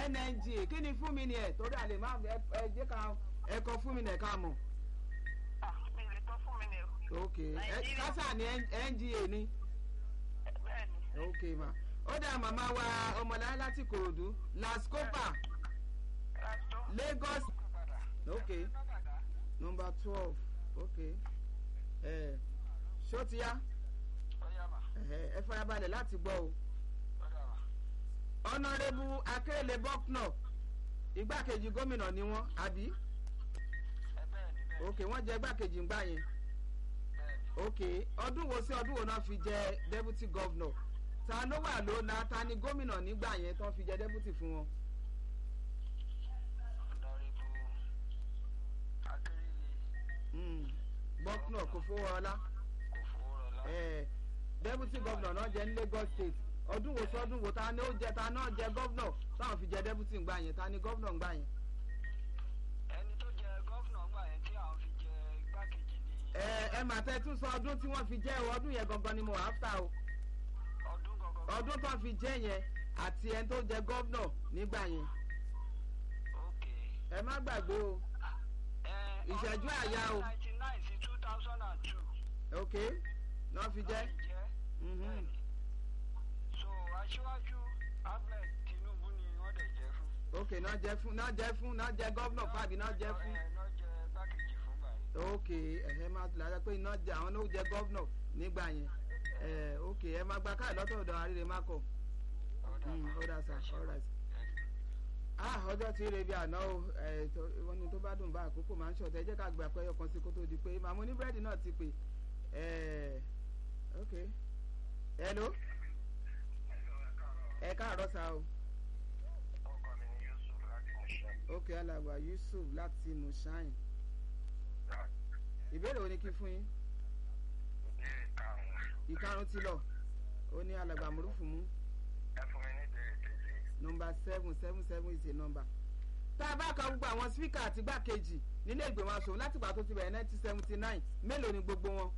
NNGA kí ni fún mi ni ẹ̀ torí àlè má ẹ ẹ jẹ́ ká ẹ kọ fún mi nẹ̀ ká mọ̀ Ah, mi lè tọ́ fún mi ni o. ok ẹ Nàìjíríà. kásá ni NGA ni Bẹ́ẹ̀ni. ok ma ó dá màmá wa ọmọláyé láti Kòròdú Lascopa Rastro. Lagos ok number twelve ok ẹ ṣó ti yá ẹ ẹ farabalẹ̀ láti gbọ́ o ọ̀nàrẹ́bù akérèlé bọ́knọ̀ igbákejì gómìnà ni wọ́n àbí ok wọ́n jẹ igbákejì ńgbà yẹn ok ọdún wo sí ọdún wo náà fi jẹ deputy governor ta ló wà lóna ta ni gómìnà nígbà yẹn tó fi jẹ deputy fún wọn. Mm, bọ́knọ̀ kò fowó ọlá eh, deputy governor náà jẹ ní Lagos state ọdún wo sọdún wo ta ni ó jẹ ta náà jẹ governor táwọn fi jẹ deputy ńgbà yẹn ta ni governor ńgbà yẹn. ẹni tó jẹ gọ́fìnà ńgbà yẹn tí àwọn fi jẹ igbákejì ní ẹ ẹ mà tẹ tún sọ ọdún tí wọ́n fi jẹ o ọdún yẹn gangan ni mo wà áfta o ọdún gangan. ọdún tó fi jẹ yẹn àti ẹni tó jẹ governor nígbà yẹn ok. ẹ má gbàgbé o Eh, Ìṣẹ́jú ọdún àyà o. 1999 sí 2002. ok náà fi jẹ Láti jẹ́. mhm, Bẹ́ẹ̀ni. so aṣíwájú ahmed tinubu ni wọ́n dẹ̀ jẹ́ fún. ok náà jẹ fún náà jẹ fún náà jẹ governor fàbí náà jẹ fún ẹ náà jẹ igbákejì fún báyìí. ok ẹ̀hẹ́ máa lára pé iná jẹ àwọn náà jẹ governor nígbà yẹn ẹ ok ẹ máa gba káàdì lọ́tọ̀ ọ̀dọ̀ àríre má kọ̀ Ọ̀dà Mm, ó dà sá all right. ah ọjọ́ tí ire bí àná o ẹ̀ tó- wọ́n ní tó bá dùn bá àkókò máa ń ṣọ̀tẹ̀ ẹ jẹ́ ká gbà pé ẹyọ kan sí kó tó di pé màmú ní búrẹ́dì náà ti pè ẹ̀ ok hello ẹ káàárọ̀ sá o ọkọ mi ni yusuf láti mọṣẹ. ok alàgbà Yusuf láti Mushain ìbéèrè wo ni kí n fún yín ìbéèrè karùn-ún ìkarùn ti lọ ó ní alàgbà mùrùfù mú ẹ fún mi ní ìbéèrè keje. nọmba seven seven seven is a number. tá a bá ka gbogbo àwọn spíkà àti gbàkejì nílé ìgbìmọ̀ asòun láti ìgbà tó ti bẹ̀rẹ̀ nineteen seventy nine mélòó ni gbogbo wọn.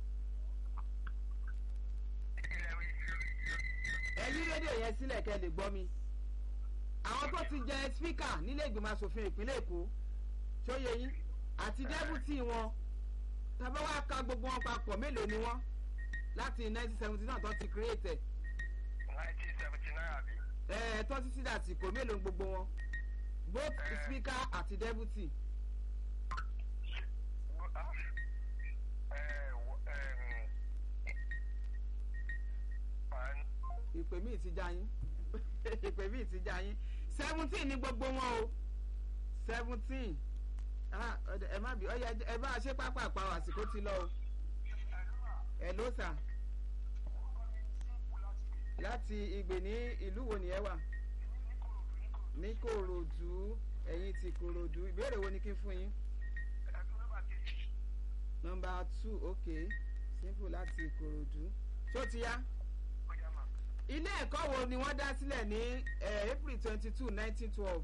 ilé wí. ẹ yí rédíò yẹn sílẹ̀ kẹ́ ẹ lè gbọ́ mi. àwọn tó ti jẹ spíkà nílé ìgbìmọ̀ asòfin ìpínlẹ̀ èkó tó yẹ yín àti dẹ́bùtì wọn tàbá wá ka gbogbo wọn papọ̀ mélòó ni wọ́n láti nineteen seventy nine tó ti create ẹ̀ nineteen seventy nine àbí. ẹ̀ tó títí dàsìkò mélòó ni gbogbo wọn both Eh. speaker àti dẹ́bùtì. ìpè míì ti já yín ìpè míì ti já yín seventeen ní gbogbo wọn o seventeen ah ọ̀dẹ̀- ẹ má bí ọyẹ ẹ bá a ṣe pápá àpawọ̀ àsìkò ti lọ o ẹ ló sà láti ìgbè ní ìlú wo ni ẹ wà ní Kòròdú ẹ̀yin ti Kòròdú ìbéèrè wo ni kí n fún yín nọmba two ok simple láti Kòròdú ṣó ti yá ilé ẹ̀kọ́ wo ni wọ́n dá sílẹ̀ ní eh, April twenty two nineteen twelve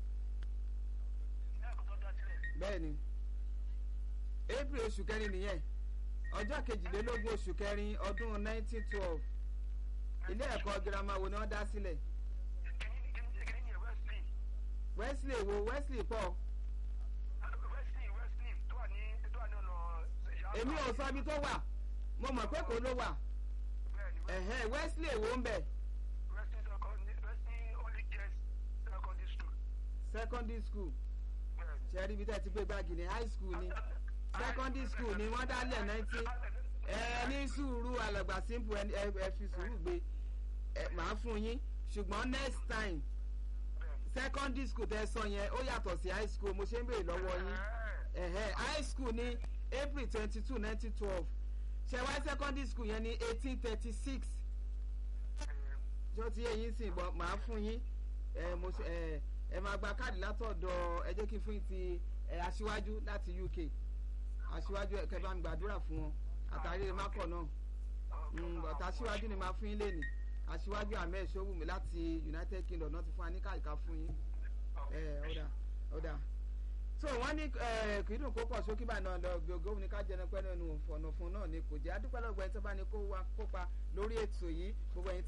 bẹ́ẹ̀ ni April oṣù kẹrin nìyẹn ọjọ́ kejìlélógún oṣù kẹrin ọdún nineteen twelve ilé ẹ̀kọ́ girama wo ni wọ́n dá sílẹ̀ Wesley wo Wesley pọ̀ èmi ò sọ ibi tó wà mo mọ̀ pé kò ló wà ẹ̀hẹ́ Wesley wo ń bẹ̀ secondary school ṣe rí ibi tẹ́ ti gbé gbági ní high school ni secondary school ni wọ́n dálẹ̀ nineteen ẹ ní sùúrù alàgbà simple ẹ ẹ- ẹ fi sùúrù gbé ẹ màá fún yín ṣùgbọ́n next time secondary school tẹ́ sọ yẹn ó yàtọ̀ sí high school mo ṣe ń béèrè lọ́wọ́ yín ẹ̀hẹ́ high school ní April twenty two nineteen twelve ṣe wá secondary school yẹn ní eighteen thirty six tí ó ti yé yín sìn bọ́ màá fún yín ẹ mo ṣe ẹ ẹ máa gba káàdì látọ̀dọ̀ ẹ jẹ́ kí n fún yín ti ẹ aṣíwájú láti UK aṣíwájú ẹ kẹ́ bá mi gbàdúrà fún wọn àtàrí mákọ̀ náà Mm, bàtà aṣíwájú ni màá fún yín lẹ́nìí aṣíwájú ahmed sowumi láti United Kingdom náà ti fún wa ní káàdì fún yín ẹ ọ̀dà ọ̀dà so wọ́n ní ẹ kì í dùn kó pọ̀ sókè báyìí náà lọ gbogbo ní ká jẹun pẹ́ nínú ọ̀nà fún náà ni kò jẹ́ adúpẹ́ lọ́gbọ̀n ẹni tó bá ní kó wá kópa lórí ètò yìí gbogbo ẹ̀yin